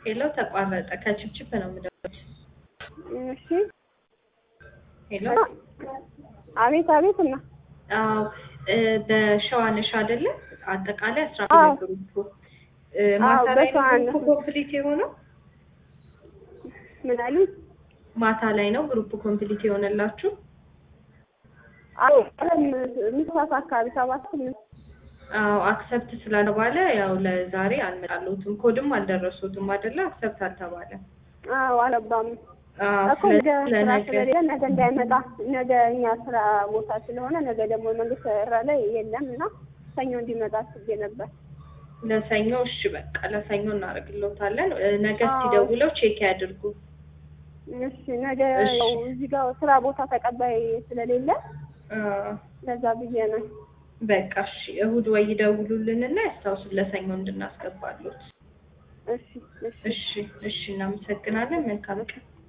ሄሎ ተቋረጠ። ከችፕችፕ ነው የምደውለው። እሺ ሄሎ አቤት አቤት እና አዎ እ በሸዋነሽ አይደለ? አጠቃላይ አስራ አዎ። ሁለት ግሩፕ እ ማታ አዎ፣ ላይ ነው በሸዋነሽ ግሩፕ ኮምፕሊት የሆነው? ምን አሉ? ማታ ላይ ነው ግሩፕ ኮምፕሊት የሆነላችሁ? አዎ ቀለም ምሳት አካባቢ ሰባት ስምንት አዎ አክሰፕት ስላልተባለ ያው ለዛሬ አልመጣለሁትም። ኮድም አልደረሱትም አይደለ? አክሰፕት አልተባለም። አዎ አለባም አዎ እኮ ነገ ስለዚህ ስራ ለነገ ስለሌለ ነገ እንዳይመጣ ነገ እኛ ስራ ቦታ ስለሆነ ነገ ደግሞ መንግስት ስራ ላይ የለም እና ሰኞ እንዲመጣ አስቤ ነበር። ለሰኞ እሺ በቃ ለሰኞ እናደርግልዎታለን። እ ነገ አዎ። ሲደውለው ቼክ ያድርጉ። እሺ ነገ እሺ። ያው እዚህ ጋር ስራ ቦታ ተቀባይ ስለሌለ አዎ ለዛ ብዬ ነው። በቃ እሺ እሁድ ወይ ይደውሉልንና ያስታውሱን ለሰኞ እንድናስገባሉት። እሺ እሺ እሺ እሺ እናመሰግናለን። መልካም ቀን።